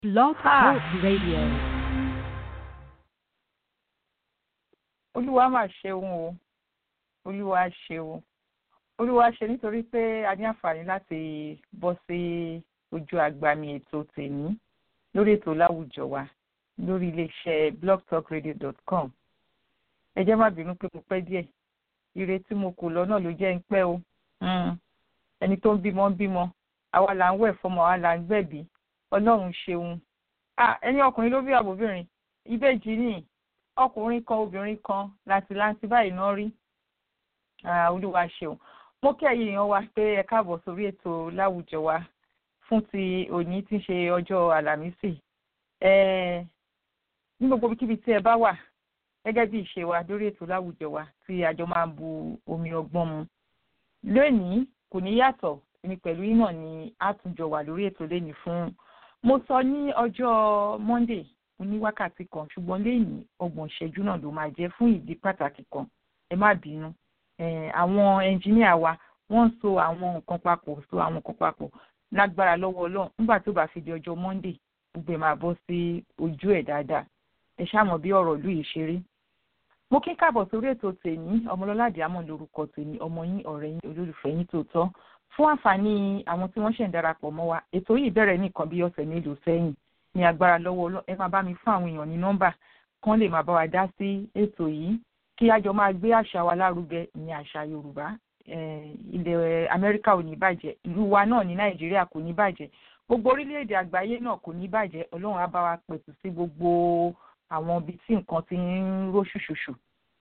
Blog Talk Radio. olúwa mà ṣeun o olúwa ṣeun olúwa ṣe nítorí pé a ní àǹfààní láti bọ́ sí ojú àgbàmì ètò tèmi lórí ètò láwùjọ wa lórí iléeṣẹ́ blogtalkradio.com ẹ jẹ́ má bínú pé mo pẹ́ díẹ̀ ire tí mo kò lọ náà ló jẹ́ ń pẹ́ o Mm. ẹni tó ń bímọ ń bímọ àwa là ń wẹ̀ fọmọ àwa là ń gbẹ̀bí ọlọ́run ṣeun Ah, ẹni ọkùnrin ló bí àbóbìnrin ìbejì ni ọkùnrin kan obìnrin kan làǹtìlanti báyìí náà rí Ah, olúwa ṣeun mo kí ẹ̀yin èèyàn wa pé ẹ káàbọ̀ sórí ètò láwùjọ wa fún ti òní tí ń ṣe ọjọ́ àlàmísì Eh, ní gbogbo ibikíbi tí ẹ bá wà gẹ́gẹ́ bí ìṣe wa lórí ètò láwùjọ wa tí àjọ máa ń bu omi ọgbọ́n mu lónìí kò ní yàtọ̀ èmi pẹ̀lú ìmọ̀ ni a tún jọ wà lórí ètò lẹ́nìí fún mo sọ ní ọjọ́ monday mo ní wákàtí kan ṣùgbọ́n lẹ́yìn ọgbọ̀n ìṣẹ́jú náà ló máa jẹ́ fún ìdí pàtàkì kan ẹ má bínú Eh, àwọn ẹnjìníà wa wọ́n ń so àwọn nǹkan papọ̀ so àwọn nǹkan papọ̀ lágbára lọ́wọ́ ọlọ́run nígbà tó bá fi di ọjọ́ monday gbogbo ẹ̀ máa bọ́ sí ojú ẹ̀ dáadáa ẹ ṣáàmọ̀ bí ọ̀rọ̀ ìlú yìí ṣe rí mo kí káàbọ̀ sórí ètò tèmi ọmọlọ́lá àdìámọ̀ lórúkọ tèmi ọmọ yín ọ̀rẹ́ yín olólùfẹ́ yín tòótọ́ fún àǹfààní àwọn tí wọ́n ṣẹ̀ ń darapọ̀ mọ́ wa ètò yìí bẹ̀rẹ̀ nìkan bí ọ̀sẹ̀ mélòó sẹ́yìn ní agbára lọ́wọ́ Ọlọ́run ẹ máa bá mi fún àwọn èèyàn ní nọ́mbà kán lè máa bá wa dá sí ètò yìí kí a jọ máa gbé àṣà wa lárugẹ ní àṣà Yorùbá Eh, ilẹ̀ Amẹ́ríkà ò ní bàjẹ́ ìlú wa náà ní Nàìjíríà kò ní bàjẹ́ gbogbo orílẹ̀-èdè àgbáyé náà kò ní bàjẹ́ Ọlọ́run á bá wa pẹ̀tù sí gbogbo àwọn ibi tí nǹkan ti ń ró ṣùṣùṣù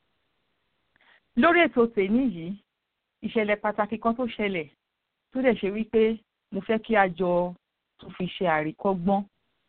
lórí ètò tèmi yìí ìṣẹ̀lẹ̀ pàtàkì kan tó ṣẹlẹ̀ tó dẹ̀ ṣe wípé mo fẹ́ kí a jọ tún fi ṣe àríkọ́gbọ́n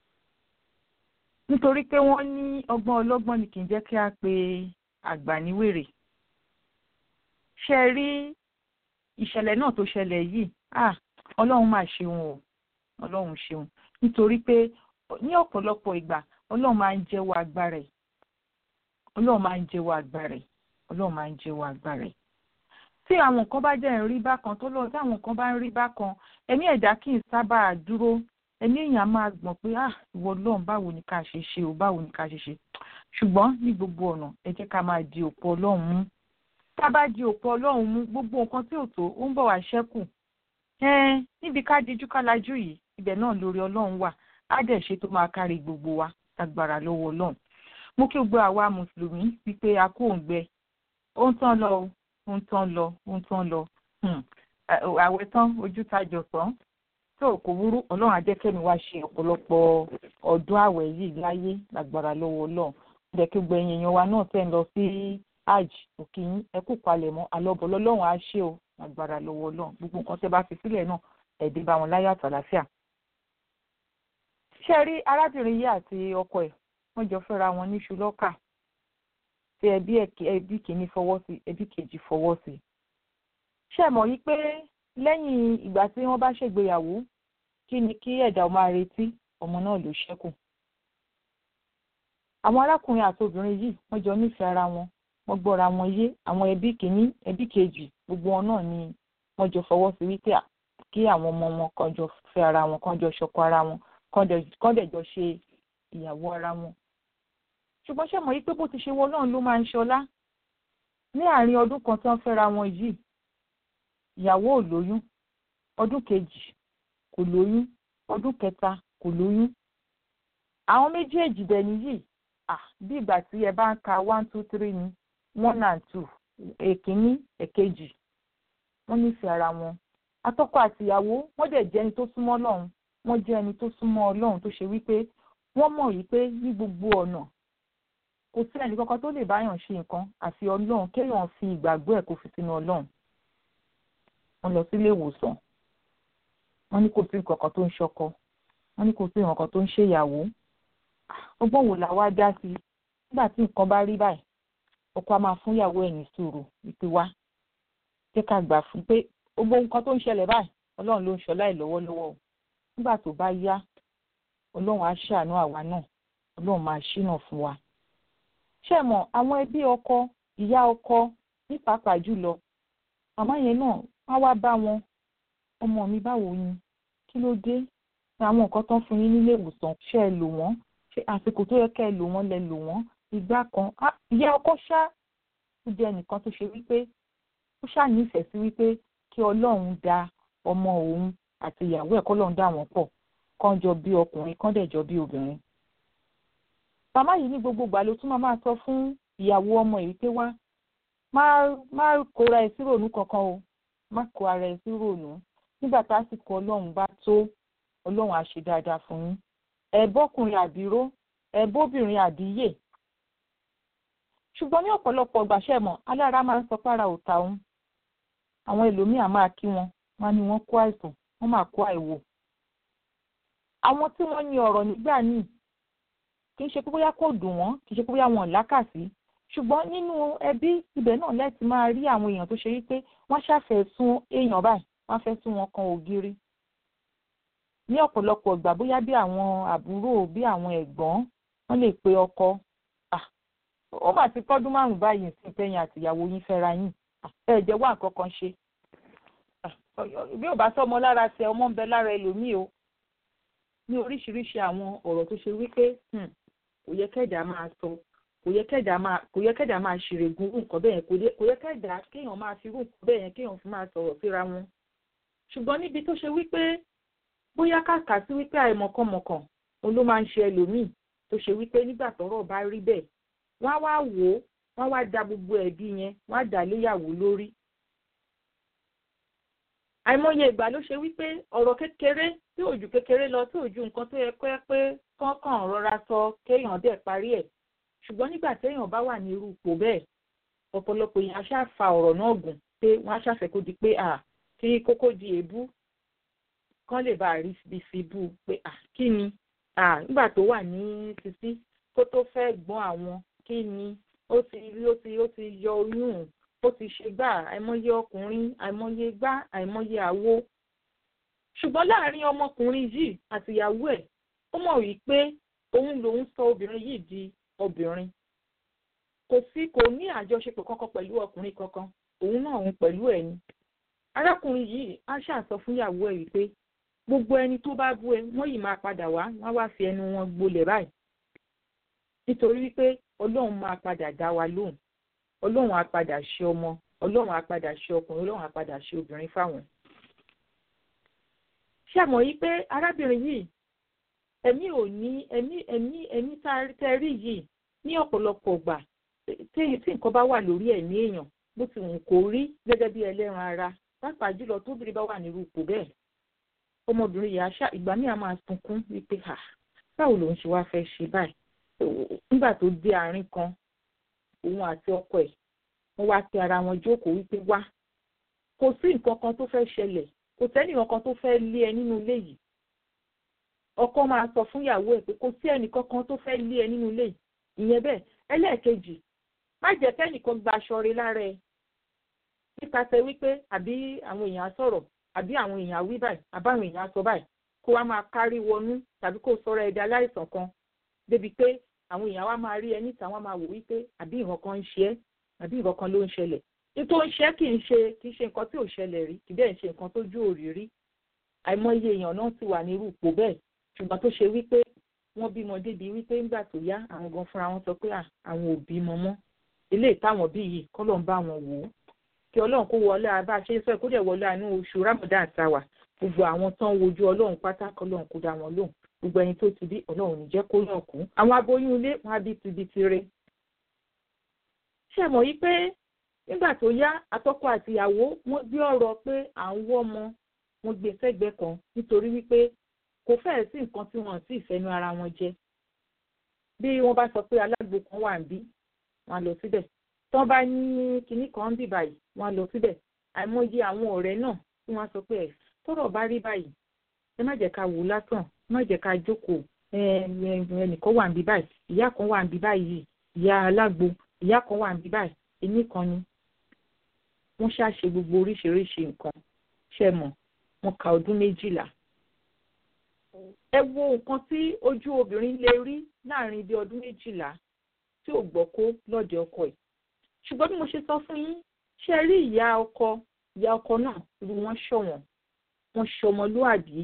nítorí pé wọ́n ní ọgbọ́n ọlọ́gbọ́n ni kì í jẹ́ kí a pe àgbà níwèrè ṣe rí ìṣẹ̀lẹ̀ náà tó ṣẹlẹ̀ yìí ah ọlọ́run máa ṣeun o ọlọ́run ṣeun nítorí pé ní ọ̀pọ̀lọpọ̀ ìgbà ọlọ́run máa ń jẹ́wọ́ agbára ẹ̀ ọlọ́run máa ń jẹ́wọ́ agbára ẹ̀ ọlọ́run máa ń jẹ́wọ́ agbára ẹ̀ tí àwọn nǹkan bá jẹ́ ń rí bákan tó lọ tí àwọn nǹkan bá ń rí bákan ẹ̀mí ẹ̀dá kì í sábà dúró ẹ̀mí èèyàn máa gbọ̀n pé ah ìwọ ọlọ́run báwo ni ká ṣe ṣe o báwo ni ká ṣe ṣe ṣùgbọ́n ní gbogbo ọ̀nà ẹ jẹ́ ká máa di òpó ọlọ́run mú tá a bá di òpó ọlọ́run mú gbogbo nǹkan tí ò tó ó ń bọ̀ wá ṣẹ́kù ẹ̀ẹ́n níbi ká dijú ká lajú yìí ibẹ̀ náà lórí ọlọ́run wà á dẹ̀ ṣe tó máa kárí gbogbo wa lágbára lọ́wọ́ ọlọ́run mo kí gbogbo àwa mùsùlùmí wípé a kó òǹgbẹ ó ń tán lọ o ó ń tán lọ ó ń tán lọ àwẹ̀ tán ojú tajọ sàn tó kò burú ọlọ́run ajẹ́kẹ́mi wá ṣe ọ̀pọ̀lọpọ̀ ọdún àwẹ̀ yìí láyé lágbára lọ́wọ́ ọlọ́run jẹ́ kí gbogbo ẹ̀yin èèyàn wa náà tẹ̀ ń lọ sí hajj òkè yín ẹ kú palẹ̀ mọ́ alọ́bọ̀ lọ́lọ́run á ṣe o lágbára lọ́wọ́ ọlọ́run gbogbo nǹkan tẹ́ bá fi sílẹ̀ náà ẹ̀dín bá wọn láyé àtàlàfíà. ṣé ẹ rí arábìnrin yìí àti ọkọ ẹ̀ wọ́n jọ fẹ́ra wọn ní ṣùlọ́kà tí ẹbí ẹbí kìíní fọwọ́ sí ẹbí kejì fọwọ́ sí. ṣé ẹ mọ̀ yí pé lẹ́yìn ìgbà tí wọ́n bá ṣègbéyàwó kí ni kí ẹ̀dá máa retí ọmọ náà ló ṣẹ́kù. àwọn arákùnrin àti obìnrin yìí wọ́n jọ nífẹ̀ẹ́ ara wọn wọ́n gbọ́ra wọn yé àwọn ẹbí kìíní ẹbí kejì gbogbo wọn náà ni wọ́n jọ fọwọ́ sí wípé kí àwọn ọmọ wọn kan jọ fẹ́ ara wọn kan jọ ṣọkọ ara wọn kan dẹ̀ jọ ṣe ìyàwó ara wọn ṣùgbọ́n ṣe mọ̀ yí pé bó ti ṣe wọ náà ló máa ń ṣọlá ní àárín ọdún kan tí wọ́n fẹ́ra wọn yìí ìyàwó ò lóyún ọdún kejì kò lóyún ọdún kẹta kò lóyún àwọn méjèèjì dẹ̀ nìyí ah bí ìgbà tí ẹ bá ń ka one two three ni one and two èkínní èkejì wọ́n nífẹ̀ẹ́ ara wọn atọ́kọ àtìyàwó wọ́n dẹ̀ jẹ́ ẹni tó súnmọ́ Ọlọ́run wọ́n jẹ́ ẹni tó súnmọ́ Ọlọ́run tó ṣe wípé wọ́n mọ̀ wípé ní gbogbo ọ̀nà kò sí ẹnì kankan tó lè báyàn ṣe nǹkan àfi Ọlọ́run kéèyàn fi ìgbàgbọ́ ẹ̀ kó fi sínú Ọlọ́run wọ́n lọ sílé ìwòsàn wọ́n ní kò sí nǹkan kan tó ń ṣọkọ wọ́n ní kò sí nǹkan kan tó ń ṣèyàwó ọgbọ́n wo la wá dá sí nígbà tí nǹkan bá rí báyìí ọkọ a máa fún ìyàwó ẹ̀ ní sùúrù wípé wá jẹ́ ká gbà fún pé gbogbo nǹkan tó ń ṣẹlẹ̀ báyìí Ọlọ́run ló ń ṣọlá ẹ̀ lọ́wọ́lọ́wọ́ o nígbà tó bá yá Ọlọ́run á ṣàánú àwa náà Ọlọ́run máa ṣínà fún wa ṣé mọ̀ àwọn ẹbí ọkọ ìyá ọkọ ní pàápàá jùlọ màmá yẹn náà wá wá bá wọn ọmọ mi báwo ni kí ló dé àwọn nǹkan tó ń fún yín nílé ìwòsàn ṣe é lò wọ́n ṣe àsìkò tó yẹ kẹ́ ẹ lò wọ́n lẹ lò wọ́n ìgbà kan ìyá ọkọ ṣá ó jẹ́ ẹnìkan tó ṣe wípé ó ṣá nífẹ̀ẹ́ sí wípé kí ọlọ́run da ọmọ òun àti ìyàwó ẹ̀ kọ́lọ́run dà wọ́n pọ̀ kán jọ bí ọkùnrin kán dẹ̀ jọ bí obìnrin. màmá yìí ní gbogbo ìgbà ló tún máa máa sọ fún ìyàwó ọmọ yìí pé wá má má kóra ẹ sí ròònú kankan o má kó ara ẹ sí ròònú nígbà tásìkò ọlọ́run bá tó ọlọ́run á ṣe dáadáa fún yín ẹ bọ́kùnrin àbíró ẹ bóbìnrin àbíyè ṣùgbọ́n ní ọ̀pọ̀lọpọ̀ gbàṣẹ́ mọ̀ alára máa ń sọ pára òta òun àwọn ẹlòmíà máa kí wọn wọn ni wọ́n kó àìsàn wọ́n máa kó àìwò àwọn tí wọ́n ní ọ̀rọ̀ nígbà míì kì í ṣe pé bóyá kò dùn wọ́n kì í ṣe pé bóyá wọn ò lákàsí ṣùgbọ́n nínú ẹbí ibẹ̀ náà lẹ́tì máa rí àwọn èèyàn tó ṣe wípé wọ́n ṣàfẹ́ sún èèyàn báyìí wọ́n fẹ́ sún wọn kan ògiri ní ọ̀pọ̀lọpọ̀ ìgbà bóyá bí àwọn àbúrò bí àwọn ẹ̀gbọ́n wọ́n lè pe ọkọ ó mà ti tọ́dún márùn-ún báyìí sí tẹ́yìn àtìyàwó yín fẹ́ra yín ẹ jẹ́ wá nǹkan kan ṣe bí ò bá sọmọ lára tẹ ọmọ ń bẹ lára ẹlòmíì o ní oríṣiríṣi àwọn ọ̀rọ̀ tó ṣe wípé kò yẹ kẹ́dà máa sọ kò yẹ kẹ́dà máa kò yẹ kẹ́dà máa ṣèrègùn irú nǹkan bẹ́ẹ̀ yẹn kò yẹ kẹ́dà kéèyàn máa fi irú nǹkan bẹ́ẹ̀ yẹn kéèyàn fi máa sọ̀rọ̀ síra wọn ṣùgbọ́n níbi tó ṣe wípé bóyá kàkà sí wípé àìmọ̀kànmọ̀kàn òun ló máa ń ṣe ẹlòmíì tó ṣe wípé nígbà tọ́rọ̀ bá rí bẹ́ẹ̀ wọ́n á wá wò ó wọ́n wá da gbogbo ẹ̀bi yẹn wọ́n á dà léyàwó lórí. àìmọye ìgbà ló ṣe wípé ọ̀rọ̀ kékeré tí ò ju kékeré lọ tí ò ju nǹkan tó yẹ pé pé kọ́kàn rọra sọ kéèyàn dẹ̀ parí ẹ̀ ṣùgbọ́n nígbà téèyàn bá wà ní irú ipò bẹ́ẹ̀ ọ̀pọ̀lọpọ̀ èèyàn á ṣáà fa ọ̀rọ̀ náà gùn pé wọ́n á ṣàfẹ́ kó di pé à kí kókó di èébú kán lè bá a rí ibi fi bú pé à kí ni à nígbà tó wà ní títí kó tó fẹ́ gbọ́n àwọn kí ni ó ti rí ó ti ó ti yọ oyún ó ti ṣe gbà àìmọye ọkùnrin àìmọye gbá àìmọye àwo ṣùgbọ́n láàrin ọmọkùnrin yìí àtìyàwó ẹ̀ ó mọ̀ wípé òun lòun sọ obìnrin yìí di obìnrin kò sí kò ní àjọṣepọ̀ kankan pẹ̀lú ọkùnrin kankan òun náà òun pẹ̀lú ẹ̀ ni arákùnrin yìí á ṣàsọ fún ìyàwó ẹ̀ wípé gbogbo ẹni tó bá bú ẹ wọ́n yìí máa padà wá wọ́n wá fi ẹnu wọn gbolẹ̀ báyìí nítorí wípé ọlọ́run máa padà dá wa lóhùn ọlọ́run á padà ṣe ọmọ ọlọ́run á padà ṣe ọkùnrin ọlọ́run á padà ṣe obìnrin fáwọn. ṣé àmọ́ yìí pé arábìnrin yìí ẹ̀mí ò ní ẹ̀mí ẹ̀mí ẹ̀mí tẹ́ rí yìí ní ọ̀pọ̀lọpọ̀ gbà tí nǹkan bá wà lórí ẹ̀mí èèyàn bó ti wù kó rí gẹ́gẹ́ bí ẹlẹ́ran ara pàápàá jùlọ tóbìnrin bá wà nírú ipò bẹ́ẹ̀ ọmọbìnrin yìí àṣà ìgbà míì á máa sunkún wípé ha báwo lòun ṣe wá fẹ́ ṣe báyìí nígbà tó dé àárín kan òun àti ọkọ ẹ̀ wọ́n wá sí ara wọn jókòó wípé wá kò sí nǹkan kan tó fẹ́ ṣẹlẹ̀ kò sẹ́ni kankan tó fẹ́ lé ẹ nínú ilé yìí ọkọ máa sọ fún ìyàwó ẹ̀ pé kò sí ẹnì kankan tó fẹ́ lé ẹ nínú ilé yìí ìyẹn bẹ́ẹ̀ ẹlẹ́ẹ̀kejì má jẹ́ kẹ́nìkan gba aṣọ rẹ lára ẹ nípasẹ̀ wípé àbí àwọn èèyàn sọ̀rọ̀ àbí àwọn èèyàn wí báyìí àbáwọn èèyàn sọ báyìí kó wá máa kárí wọnú tàbí kó sọ̀rọ̀ ẹ̀dá aláìsàn kan débi pé àwọn èèyàn wá máa rí ẹ níta wọ́n máa wò wípé àbí nǹkan kan ń ṣe ẹ́ àbí nǹkan kan ló ń ṣẹlẹ̀ nítorí ń ṣe kì í ṣe kì í ṣe nǹkan tí ò ṣẹlẹ̀ rí kì í dẹ̀ ṣe nǹkan tó jú òrìrí àìmọye èèyàn náà ti wà ní irú ipò bẹ́ẹ̀ ṣùgbọ́n tó ṣe wípé wọ́n bímọ débi wípé ńgbà tó yá àwọn gan fúnra wọn sọ pé àwọn ò bímọ mọ́ eléyìí táwọn bí yìí kọ́ ló ń bá wọn wò ó kí ọlọ́run kó wọlé abá ṣe sọ kó dẹ̀ wọlé àánú oṣù ramadan tàwà gbogbo àwọn tán wojú ọlọ́run pátá kọ́ lọ́run kó dá wọn lóhùn gbogbo ẹni tó ti bí ọlọ́run ní jẹ́ kó yàn kú àwọn aboyún ilé wọn á bí ti bí ti re. ṣé mọ̀ yí pé nígbà tó yá àtọkọ àtìyàwó wọ́n gbé ọ̀rọ̀ pé à ń wọ́ ọmọ wọn gbé sẹ́gbẹ̀ẹ́ kan nítorí wípé kò fẹ́ẹ̀ sí nǹkan tí wọ́n sì fẹ́nu ara wọn jẹ bí wọ́n bá sọ pé alágbo kan wà ń bí wọ́n á lọ síbẹ̀ tí wọ́n bá ní kinní kan ń bì báyìí wọ́n á lọ síbẹ̀ àìmọye àwọn ọ̀rẹ́ náà tí wọ́n á sọ pé ẹ̀ tọ́rọ̀ bá rí báyìí ẹ má jẹ́ ká wò lásán ẹ má jẹ́ ká jókòó ẹnìkan wà ń bí báyìí ìyá kan wà ń bí báyìí ìyá alágbo ìyá kan wà ń bí báyìí èmi kan ni wọ́n ṣàṣe gbogbo oríṣiríṣi nǹkan ṣe mọ̀ wọ́n ka ọdún méjìlá ẹ wo nǹkan tí ojú obìnrin lè rí láàrin bí ọdún méjìlá tí ò gbọ́ kó lọ́dẹ ọkọ ẹ̀ ṣùgbọ́n bí mo ṣe sọ fún yín ṣe rí ìyá ọkọ ìyá ọkọ náà irú wọn ṣọ̀wọ́n wọn ṣọmọlúàbí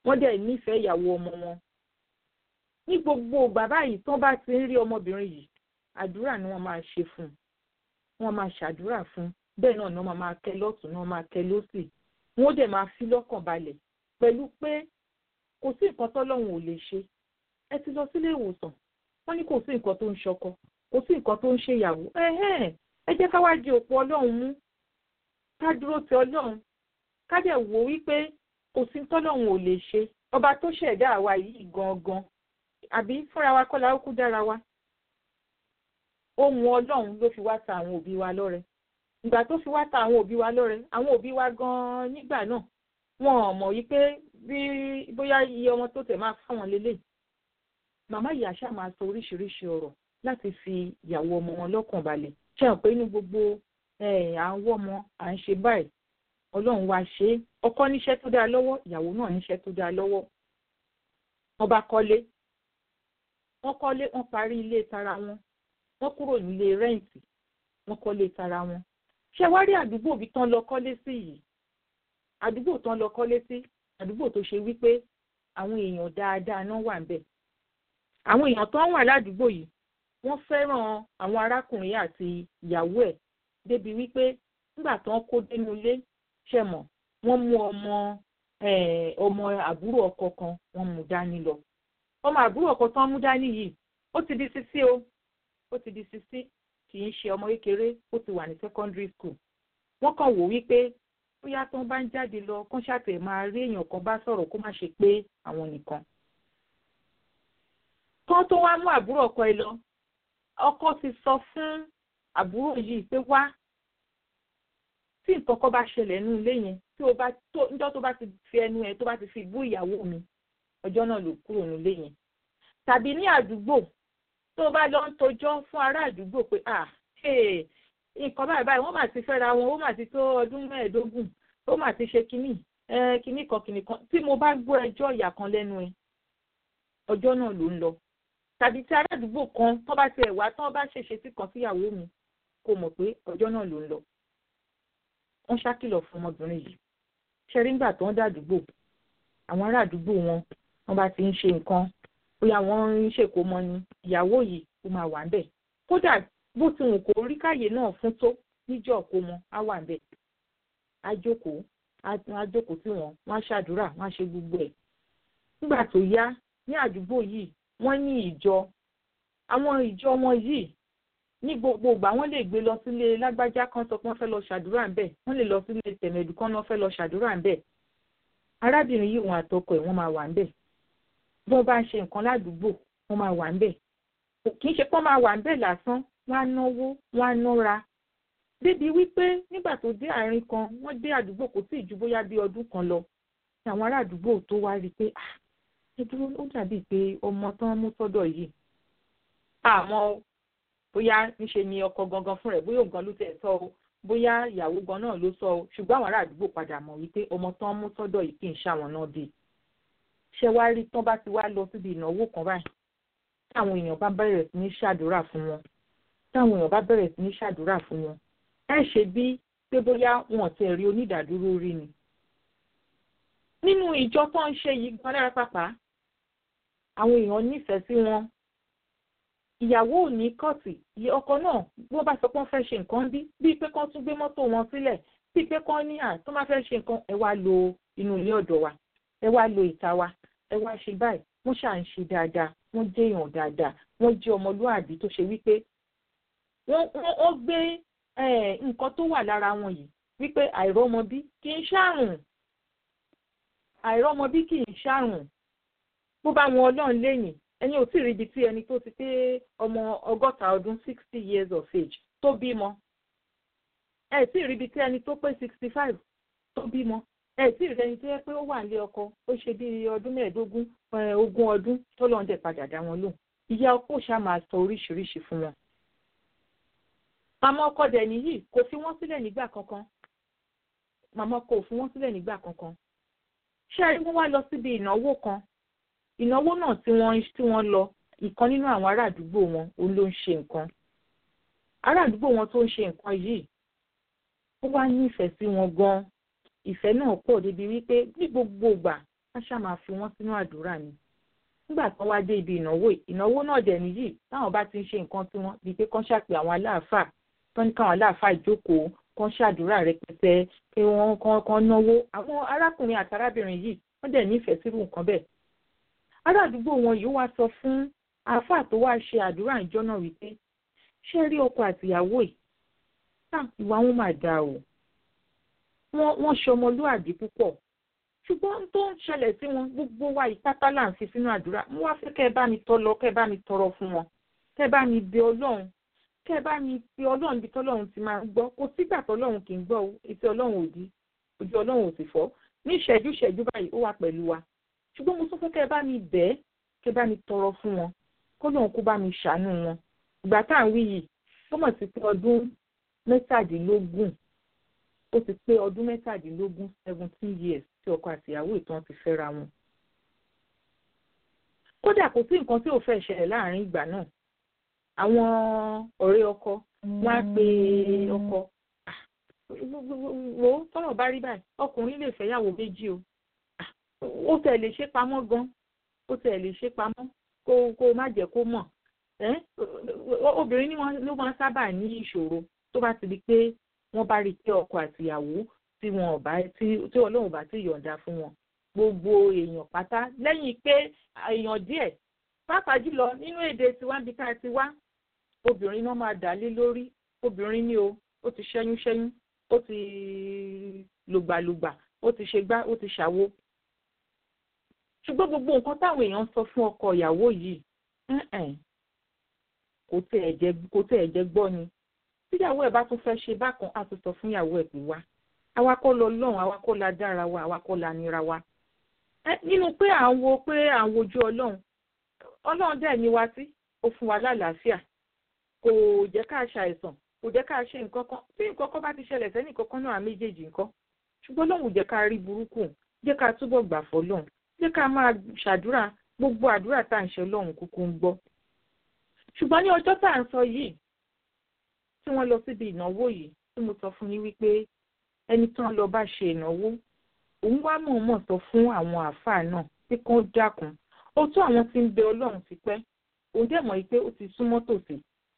wọ́n dẹ̀ nífẹ̀ẹ́ ìyàwó ọmọ wọn ní gbogbo ìgbà báyìí tán bá ti ń rí ọmọbìnrin yìí àdúrà ni wọ́n máa ṣe fún un wọ́n máa ṣàdúrà fún un bẹ́ẹ̀ náà ni wọ́n máa kẹ́ lọ́tún náà máa kẹ́ lọ́sì wọ́n dẹ̀ máa fi lọ́kàn balẹ̀ pẹ̀lú pé kò sí nǹkan tọ́lọ́run ò lè ṣe ẹ ti lọ sílé ìwòsàn wọ́n ní kò sí nǹkan tó ń ṣọkọ kò sí nǹkan tó ń ṣe ìyàwó ẹ jẹ́ ká wá di òpó ọlọ́run mú ká dúró ti ọlọ́run ká dẹ̀ wò wípé kò sí tọ́lọ́run ò lè ṣe ọba tó ṣẹ̀dá àwa yìí gangan àbí fúnra wa kọ́ la ó kú dára wa ohun ọlọ́run ló fi wá ta àwọn òbí wa lọ́rẹ ìgbà tó fi wá ta àwọn òbí wa lọ́rẹ àwọn òbí wa gan-an nígbà náà wọn ò mọ̀ wípé bí bóyá iye ọmọ tó tẹ̀ máa fáwọn lélẹ̀ màmá ìyá ṣáà máa sọ oríṣiríṣi ọ̀rọ̀ láti fi ìyàwó ọmọ wọn lọ́kàn balẹ̀ ṣe hàn pé ní gbogbo à ń wọ́ ọmọ à ń ṣe báyìí ọlọ́run wa ṣe é ọkọ níṣẹ́ tó dáa lọ́wọ́ ìyàwó náà níṣẹ́ tó dáa lọ́wọ́ wọ́n bá kọ́lé wọ́n kọ́lé wọ́n parí ilé tara wọn wọ́n kúrò nílé rẹ́ǹtì wọ́n kọ́lé tara wọn ṣé wá rí àdúgbò bí tán lọ kọ́lé sí yìí àdúgbò tán lọ kọ́lé sí àdúgbò tó ṣe wípé àwọn èèyàn dáadáa náà wà ń bẹ̀ àwọn èèyàn tó ń wà ládùúgbò yìí wọ́n fẹ́ràn àwọn arákùnrin àti ìyàwó ẹ̀ débi wípé nígbà tán kó dénú ilé ṣe mọ̀ wọ́n mú ọmọ ọmọ àbúrò ọkọ kan wọ́n mú dání lọ ọmọ àbúrò ọkọ tán mú dání yìí ó ti di sisi o ó ti di sisi kì í ṣe ọmọ kékeré ó ti wà ní secondary school wọ́n kàn wò wípé bóyá tó ń bá ń jáde lọ kán ṣàtẹ̀ máa rí èèyàn kan bá sọ̀rọ̀ kó má ṣe pé àwọn nìkan kán tó wá mú àbúrò ọkọ ẹ lọ ọkọ ti sọ fún àbúrò yìí pé wá tí nǹkan kan bá ṣẹlẹ̀ nínú ilé yẹn tí o bá tó níjọ́ tó bá ti fi ẹnu ẹ tó bá ti fi bú ìyàwó mi ọjọ́ náà ló kúrò nílé yẹn tàbí ní àdúgbò tó bá lọ ń tojọ́ fún ará àdúgbò pé à nǹkan báyìí báyìí wọ́n mà ti fẹ́ra wọn ó mà ti tó ọdún mẹ́ẹ̀ẹ́dógún ó mà ti ṣe kínní kínní kan kínní kan tí mo bá gbọ́ ẹjọ́ ìyà kan lẹ́nu ẹ ọjọ́ náà ló ń lọ tàbí tí ará àdúgbò kan tó bá tiẹ̀ wá tán bá ṣèṣe sí kan síyàwó mi kò mọ̀ pé ọjọ́ náà ló ń lọ wọ́n ṣàkìlọ̀ fún ọmọbìnrin yìí ṣẹ́rí ńgbà tó ń dàdúgbò àwọn ará àdúgbò wọn wọ́n bá ti ń ṣe nǹkan bóyá wọ́n ń ṣèkómọ ni ìyàwó yìí ó máa wà ńbẹ̀ kódà bó ti wù kó rí káyè náà fún tó níjọ́ kómọ á wà ńbẹ̀ á jókòó á jókòó tí wọ́n wọ́n á ṣàdúrà wọ́n á ṣe gbogbo ẹ̀ nígbà tó yá ní àdúgbò yìí wọ́n ní ìjọ àwọn ìjọ wọn yìí ní gbogbo ìgbà wọ́n lè gbé lọ sílé lágbájá kan sọ pé wọ́n fẹ́ lọ ṣàdúrà ńbẹ̀ wọ́n lè lọ sílé tẹ̀mẹ̀dù kan náà fẹ́ lọ ṣàdúrà ńbẹ̀ arábìnrin yìí wọn àtọkọ ẹ̀ wọ́n máa wà ńbẹ̀ bí wọ́n bá ń ṣe nǹkan ládùúgbò wọ́n máa wà ńbẹ̀ kì í ṣe pé wọ́n máa wà ńbẹ̀ lásán wọ́n á náwó wọ́n á nára débi wípé nígbà tó dé àárín kan wọ́n dé àdúgbò kò tí ì ju bóyá bí ọdún kan lọ ní àwọn ará àdúgbò tó wá rí i pé ah ẹ dúró ó dàbíi pé ọmọ tán mú sọ́dọ̀ yìí àmọ́ bóyá níṣe ni ọkọ gangan fún rẹ̀ bóyá ògan ló tẹ̀ sọ o bóyá ìyàwó gan náà ló sọ o ṣùgbọ́n àwọn ará àdúgbò padà mọ̀ wípé ọmọ tán mú sọ́dọ̀ yìí kì í ṣàwọn náà bíi ṣé wá rí tán bá ti wá lọ síbi ìnáwó kan báyìí táwọn èèyàn bá bẹ̀rẹ̀ sí ní ṣàdúrà fún wọn táwọn èèyàn bá bẹ̀rẹ̀ sí ní ṣàdúrà fún wọn ẹ ṣe bí pé bóyá wọn ti rí onídàádúró rí ni. nínú ìjọ tó ń ṣe yìí gan lára pàpà àwọn èèyàn nífẹ̀ẹ́ sí wọn ìyàwó ò ní kọ́ọ̀tì ọkọ náà bí wọ́n bá sọ pé wọ́n fẹ́ ṣe nǹkan bí bíi pé kán tún gbé mọ́tò wọn sílẹ̀ bíi pé kán ní à tó máa fẹ́ ṣe nǹkan ẹ wá lo inú ilé ọ̀dọ̀ wa ẹ wá lo ìta wa ẹ wá ṣe báyìí wọ́n ṣà ń ṣe dáadáa wọ́n jẹ́ èèyàn dáadáa wọ́n jẹ́ ọmọlúàbí tó ṣe wípé wọ́n gbé nǹkan tó wà lára wọn yìí wípé àìrọ́mọbí kì í ṣàrùn àìrọ́mọbí kì í ṣàrùn bó bá wọn ọlọ́run lẹ́yìn ẹni ò tí ì ríbi tí ẹni tó ti pé ọmọ ọgọ́ta ọdún sixty years of age tó bímọ ẹ tí ì ríbi tí ẹni tó pé sixty five tó bímọ ẹ tí ì rẹni tó yẹ pé ó wà nílé ọkọ ó ṣe bí ọdún mẹ́ẹ̀ẹ́dógún ogún ọdún tó lọ́n dẹ̀ padà dá wọn lóhùn ìyá ọkọ ṣá máa sọ oríṣiríṣi fún wọn. màmá ọkọ dẹ̀ nìyí kò fi wọ́n sílẹ̀ nígbà kankan màmá ọkọ ò fi wọ́n sílẹ̀ nígbà kankan. ṣé ẹni wọ́n wá lọ síbi ìnáwó kan ìnáwó náà tí wọ́n tí wọ́n lọ ìkan nínú àwọn ará àdúgbò wọn òun ló ń ṣe nǹkan ará àdúgbò wọn tó ń ṣe nǹkan yìí ó wá nífẹ̀ẹ́ sí wọn gan-an ìfẹ́ náà pọ̀ débi wípé ní gbogbo ìgbà ká ṣáà máa fi wọ́n sínú àdúrà ni nígbà tí wọ́n wá dé ibi ìnáwó ìnáwó náà dẹ̀ nìyí táwọn bá ti ń ṣe nǹkan tí wọ́n bíi pé kán ṣàpè àwọn aláàfáà tán ní káwọn aláàfáà ìjókòó kán ṣàdúrà rẹpẹtẹ pé wọ́n kán kán náwó àwọn arákùnrin àti arábìnrin yìí wọ́n dẹ̀ nífẹ̀ẹ́ sírú nǹkan bẹ́ẹ̀ ará àdúgbò wọn yìí wá sọ fún àáfàá tó wá ṣe àdúrà ìjọ náà wípé ṣé rí ọkọ àtìyàwó yìí ìwà wọn máa dáa o wọ́n ṣe ọmọlúàbí púpọ̀ ṣùgbọ́n tó ń ṣẹlẹ̀ sí wọn gbogbo wa ìpátá là ń fi sínú àdúrà mo wá fẹ́ kẹ́ ẹ bá mi tọ́ lọ kẹ́ ẹ bá mi tọrọ fún wọn kẹ́ ẹ bá mi bẹ ọlọ́run kẹ́ ẹ bá mi pe ọlọ́run bí tọ́lọ́run ti máa ń gbọ́ kò sígbà tọ́lọ́run kì í gbọ́ o etí ọlọ́run ò di ojú ọlọ́run ò sì fọ́ ní ìṣẹ́jú ìṣẹ́jú báyìí ó wà pẹ̀lú wa ṣùgbọ́n mo tún fẹ́ kẹ́ ẹ bá mi bẹ̀ ẹ́ kẹ́ ẹ bá mi tọrọ fún wọn kọ́lọ́run kó bá mi ṣàánú wọn ìgbà tá à ń wí yìí ó mọ̀ sí pé ọdún mẹ́tàdínlógún ó ti pé ọdún mẹ́tàdínlógún seventeen years tí ọkọ àtìyàwó ìtàn ti fẹ́ra wọn. kódà kò sí nǹkan tí ò fẹ́ ṣẹlẹ̀ láàrin ìgbà náà àwọn ọ̀rẹ́ ọkọ wọ́n á pe ọkọ wo tọ́rọ̀ bá rí báyìí ọkùnrin lè fẹ́yàwó méjì o ó tẹ̀ lè ṣe pamọ́ gan ó tẹ̀ lè ṣe pamọ́ kó kó má jẹ́ kó mọ̀ obìnrin ló máa sábà ní ìṣòro tó bá ti di pé wọ́n bá rí i pé ọkọ àtìyàwó tí wọn ò bá tí tí ọlọ́run bá ti yọ̀ǹda fún wọn gbogbo èèyàn pátá lẹ́yìn pé èèyàn díẹ̀ pàápàá jùlọ nínú èdè tiwa bí ká ti wá obìnrin náà máa dà lé lórí obìnrin ni o ó ti ṣẹ́yún ṣẹ́yún ó ti lùgbàlùgbà ó ti ṣe gbá ó ti ṣàwo ṣùgbọ́n gbogbo nǹkan táwọn èèyàn sọ fún ọkọ ìyàwó yìí kò tẹ̀ ẹ̀ jẹ́ gbọ́ ni tíyàwó ẹ̀ bá tún fẹ́ ṣe bákan á tún sọ fún ìyàwó ẹ̀ pé wá àwa kọ́ lọ lọ́hùn àwa kọ́ la dára wa àwa kọ́ la nira wa. nínú pé à ń wo pé à ń wojú ọlọ́run ọlọ́run dẹ̀ ní wa sí ó fún wa lálàáfíà kò jẹ́ ká ṣàìsàn kò jẹ́ ká ṣe nǹkan kan tí nǹkan kan bá ti ṣẹlẹ̀ sẹ́nì kankan náà méjèèjì nǹkan ṣùgbọ́n lọ́hùn jẹ́ ká rí burúkú jẹ́ ká túbọ̀ gbà fọlọ́hùn jẹ́ ká máa ṣàdúrà gbogbo àdúrà tá à ń ṣe lọ́hùn kúkú ń gbọ́. ṣùgbọ́n ní ọjọ́ tá à ń sọ yìí tí wọ́n lọ síbi ìnáwó yìí tí mo sọ fún yín wípé ẹni tán lọ bá ṣe ìnáwó òun wá mọ̀ọ́mọ̀ sọ fún àwọn àáfàá náà pé kán dákun ó tó àwọn tí ń bẹ ọlọ́run ti pẹ́ òun dẹ̀ mọ̀ pé ó ti súnmọ́ tòsí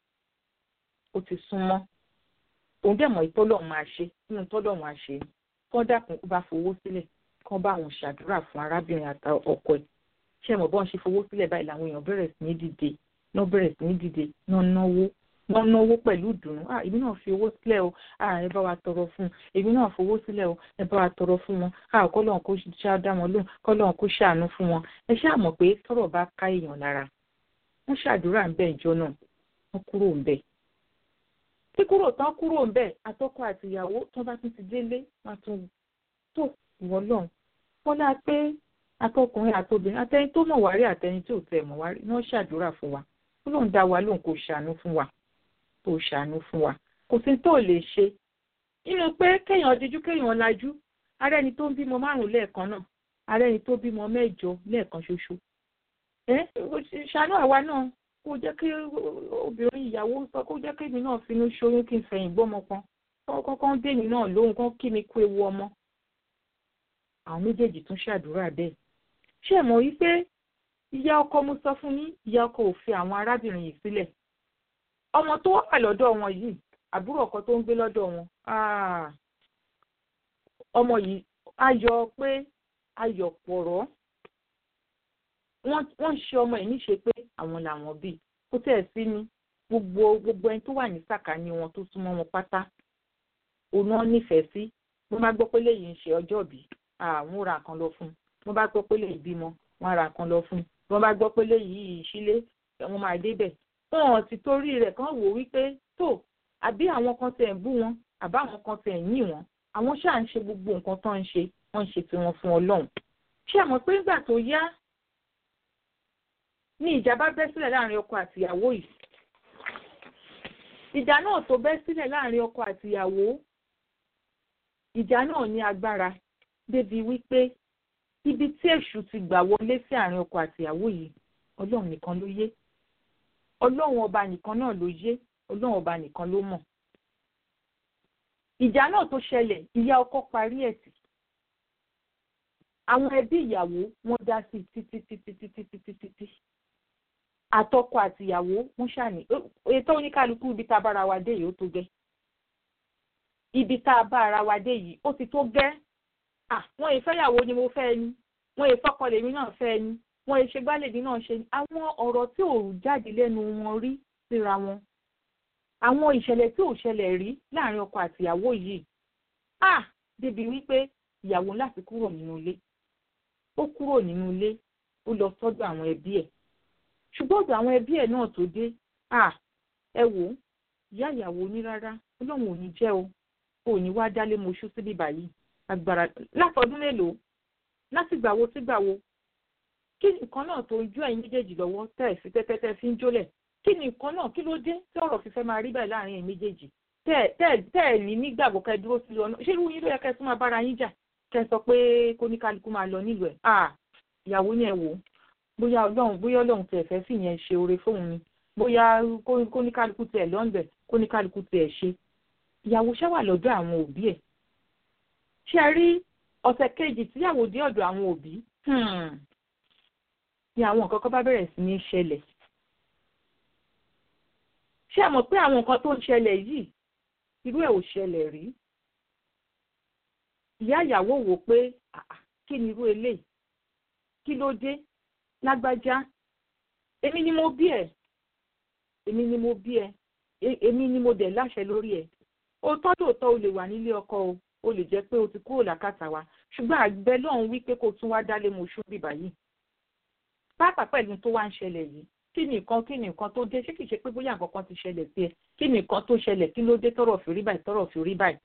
ó ti súnmọ́ òun dẹ̀ mọ̀ pé ọlọ́run máa ṣe nínú tọ́lọ́run máa ṣe kán dákun ó bá fowó sílẹ̀ kán bá àwọn ṣàdúrà fún arábìnrin àti ọkọ ẹ̀ ṣé ẹ mọ̀ bọ́n ṣe fowó sílẹ̀ báyìí làwọn èèyàn bẹ̀rẹ̀ sí ní dìde náà bẹ̀rẹ̀ sí ní dìde náà náwó wọ́n náwó pẹ̀lú ìdùnnú ah èmi náà fi owó sílẹ̀ o ah ẹ bá wa tọrọ fún un èmi náà fowó sílẹ̀ o ẹ bá wa tọrọ fún wọn ah kọ́lọ́n kó ṣá dá wọn lóhùn kọ́lọ́n kó ṣàánú fún wọn ẹ ṣáà mọ̀ pé tọ́rọ̀ bá ká èèyàn lára wọ́n ṣàdúrà ń bẹ̀ ìjọ náà wọ́n kúrò ń bẹ̀ tí kúrò tán kúrò ń bẹ̀ àtọkọ àtìyàwó tó bá tún ti délé wọn tún tó ìwọ lọ́hùn wọ́n pé àtọkùnrin àtobìnrin àtẹni tó mọ̀ wárí àtẹni tí ò tẹ̀ mọ̀ wárí wọ́n ṣàdúrà fún wa ó lóun dá wa lóhùn kó ṣàánú fún wa tó ṣàánú fún wa kò sí tó lè ṣe nínú pé kéèyàn díjú kéèyàn lajú ara ẹni tó ń bímọ márùn lẹ́ẹ̀kan náà ara ẹni tó bímọ mẹ́jọ lẹ́ẹ̀kan ṣoṣo ẹ ṣàánú àwa náà kó jẹ́ kí obìnrin ìyàwó sọ kó jẹ́ kí èmi náà finú ṣoyún kí n fẹ̀yìn gbọ́mọ kan kọ́kọ́ ń dèmi náà lóhùn kán kí mi kú ewu ọmọ àwọn méjèèjì tún ṣàdúrà bẹ́ẹ̀ ṣé ẹ mọ̀ wípé ìyá ọkọ mo sọ fún yín ìyá ọkọ ò fi àwọn arábìnrin yìí sílẹ̀ ọmọ tó wà lọ́dọ̀ wọn yìí àbúrò ọkọ tó ń gbé lọ́dọ̀ wọn ọmọ yìí ayọ̀ pé ayọ̀ pọ̀rọ̀ wọ́n ń ṣe ọmọ yìí níṣe pé àwọn làwọn bí kó tẹ̀ sí ni gbogbo gbogbo ẹni tó wà ní sàkání wọn tó súnmọ́ wọn pátá òun náà nífẹ̀ẹ́ sí wọ́n bá gbọ́ pé léyìí ń ṣe ọjọ́ bí àwọn ra nǹkan lọ fún un wọ́n bá gbọ́ pé léyìí bímọ wọ́n ra nǹkan lọ fún un wọ́n bá gbọ́ pé léyìí ìṣílé wọ́n máa débẹ̀ wọn ti torí rẹ̀ kàn wò wípé tó àbí àwọn kan tẹ̀ ń bú wọn àbá àwọn kan tẹ̀ ń yìn wọn àwọn ṣáà ń ṣe gbogbo nǹkan tó ń ṣe wọ́n ń ṣe tiwọn fún ọlọ́run ṣé àmọ́ pé nígbà tó yá ní ìjà bá bẹ́ sílẹ̀ láàrin ọkọ àtìyàwó yìí ìjà náà tó bẹ́ sílẹ̀ láàrin ọkọ àtìyàwó ìjà náà ní agbára débi wípé ibi tí èṣù ti gbà wọlé sí àárín ọkọ àtìyàwó yìí ọlọ́run nìkan ló yé ọlọ́run ọba nìkan náà ló yé ọlọ́run ọba nìkan ló mọ̀. ìjà náà tó ṣẹlẹ̀ ìyá ọkọ parí ẹ̀ tì àwọn ẹbí ìyàwó wọ́n dá sí títí títí títí títí títí àtọkọ àtìyàwó wọ́n ṣàní ètò oníkálukú ibi tá a bára wa dé yìí ó tó gẹ́ ibi tá a bá ara wa dé yìí ó ti tó gẹ́ wọn ìfẹ́yàwó ni mo fẹ́ ni wọn ìfọkọ lèmi náà fẹ́ ni wọn ìṣègbálèdè náà ṣe ni àwọn ọ̀rọ̀ tí ò jáde lẹ́nu wọn rí síra wọn àwọn ìṣẹ̀lẹ̀ tí ò ṣẹlẹ̀ rí láàrin ọkọ àtìyàwó yìí ah débi wípé ìyàwó láti kúrò nínú ilé ó kúrò nínú ilé ó lọ sọ́dọ̀ àwọn ẹbí ẹ̀ ṣùgbọ́n ọ̀dọ̀ àwọn ẹbí ẹ̀ náà tó dé ah ẹ wò ó ìyá ìyàwó ní rárá ọlọ́run ò ní jẹ́ o ò ní wá dálé moṣú síbí báyìí agbára látọdún mélòó láti gbàwo sí gbàwo kí nǹkan náà tó ń jó ẹ̀yin méjèèjì lọ́wọ́ tẹ́ ẹ̀ sí tẹ́tẹ́tẹ́ fi ń jólẹ̀ kí ni nǹkan náà kí ló dé tí ọ̀rọ̀ fífẹ́ máa rí báyìí láàrin ẹ̀yin méjèèjì tẹ́ ẹ̀ ní nígbàgbọ́ kẹ́ dúró sí ọ̀nà ṣé irú yín ló yẹ kẹ́ tún máa bára yín jà kẹ́ sọ pé kóníkálukú máa lọ nílùú ẹ̀ à ìyàwó ni ẹ wò ó bóyá ọlọ́run bóyá ọlọ́run tẹ̀ fẹ́ fìyẹn ṣe oore fóun ni bóyá kóníkálukú tẹ̀ lọ́nbẹ̀ kóníkálukú tẹ̀ ṣe ìyàwó ṣáwà lọ́dọ̀ àwọn òbí ẹ̀ ṣe rí ọ̀sẹ̀ kejì tíyàwó dé ọ̀dọ̀ àwọn òbí ni àwọn nǹkan kan bá bẹ̀rẹ̀ sí ní ṣẹlẹ̀ ṣé ẹ mọ̀ pé àwọn nǹkan tó ń ṣẹlẹ̀ yìí irú ẹ̀ ò ṣẹlẹ̀ rí ìyá ìyàwó wò pé kí ni irú eléyìí kí ló dé lágbájá èmi ni mo bí ẹ èmi ni mo bí ẹ èmi ni mo dẹ̀ láṣẹ lórí ẹ òótọ́ lóòótọ́ o lè wà nílé ọkọ o ó lè jẹ́ pé o ti kúrò lákàtà wa ṣùgbọ́n àgbẹ̀ lọ́hùn wí pé kó tún wá dálé moṣú bíbá yìí pàápàá pẹ̀lú tó wá ń ṣẹlẹ̀ yìí kí ni nǹkan kí ni nǹkan tó dé ṣé kìí ṣe pé bóyá nǹkan kan ti ṣẹlẹ̀ sí ẹ kí ni nǹkan tó ṣẹlẹ̀ kí ló dé tọ́rọ̀ fi rí báyìí tọ́rọ̀ fi rí báyìí.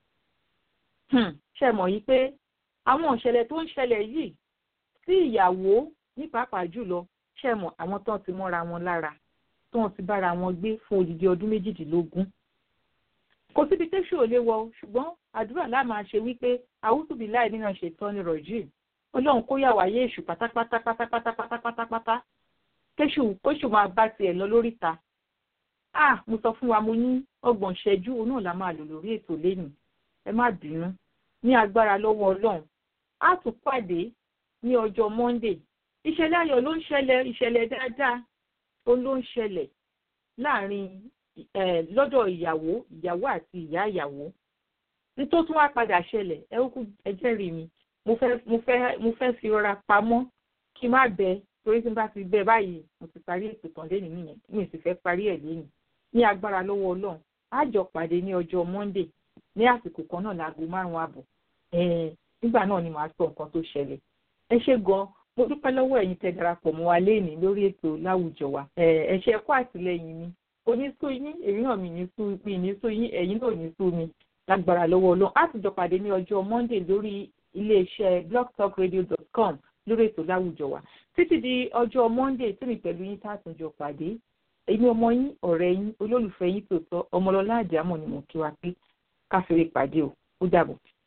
ṣe mọ̀ yìí pé àwọn ìṣẹ̀lẹ̀ tó ń ṣẹlẹ̀ yìí sí ìyàwó ní pàápàá jùlọ ṣe mọ̀ àwọn tó ti mọ́ra wọn lára tó ti bára wọn gbé fún odidi ọdún méjìdínlógún kò síbi tẹ́sù ò lè wọ ṣùgbọ́n àdúrà láà máa ṣe wípé àwùjọbí láì nínú ṣètọ́ ni rọ̀jì ọlọ́run kó yà wáyé èṣù pátápátá pátápátá pátápátá kéṣù kóṣù máa bá tiẹ̀ lọ lóríta ah mo sọ fún wa mo ní ọgbọ̀n ṣẹ́jú òun náà la máa lò lórí ètò lẹ́nu ẹ má bínú ní agbára lọ́wọ́ ọlọ́run á tún pàdé ní ọjọ́ monday ìṣẹ̀lẹ̀ ayọ̀ ló ń ṣẹlẹ̀ ìṣẹ̀lẹ̀ dáadáa ó ló ń ṣẹlẹ̀ láàrin lọ́dọ̀ ìyàwó ìyàwó àti ìyá ìyàwó nítorí tún wá padà ṣẹlẹ̀ ẹ kú ẹ jẹ́rìí mi mo fẹ́ mo fẹ́ mo fẹ́ fi rọra pamọ́ kí n má bẹ torí tí n bá ti bẹ báyìí mo ti parí ètò tán lẹ́nu nìyẹn mi sì fẹ́ parí ẹ̀ lẹ́nu ní agbára lọ́wọ́ ọlọ́run á jọ pàdé ní ọjọ́ monday ní àsìkò kan náà láago márùn-ún àbọ̀ nígbà náà ni màá sọ nǹkan tó ṣẹlẹ̀ ẹ ṣé gan mo dúpẹ́ lọ́wọ́ ẹ̀yin tẹ́ darapọ̀ mọ́ wa léèní lórí ètò láwùjọ wa ẹ ṣé kú àtìlẹ́yìn mi onísú yín èmi náà mi ní sú mi ní sú yín ẹ̀yin náà ní sú mi lágbára lọ́wọ́ ọlọ́run á sì jọ pàdé ní ọjọ́ monday lórí iléeṣẹ́ blogtalkradio.com lórí ètò láwùjọ wa títí di ọjọ́ monday tí mi pẹ̀lú yín tá a tún jọ pàdé èmi ọmọ yín ọ̀rẹ́ yín olólùfẹ́ yín tòótọ́ ọmọlọ́lá àjàmọ̀ ni mo kí wa pé káfíńrè pàdé o ó dàbọ̀.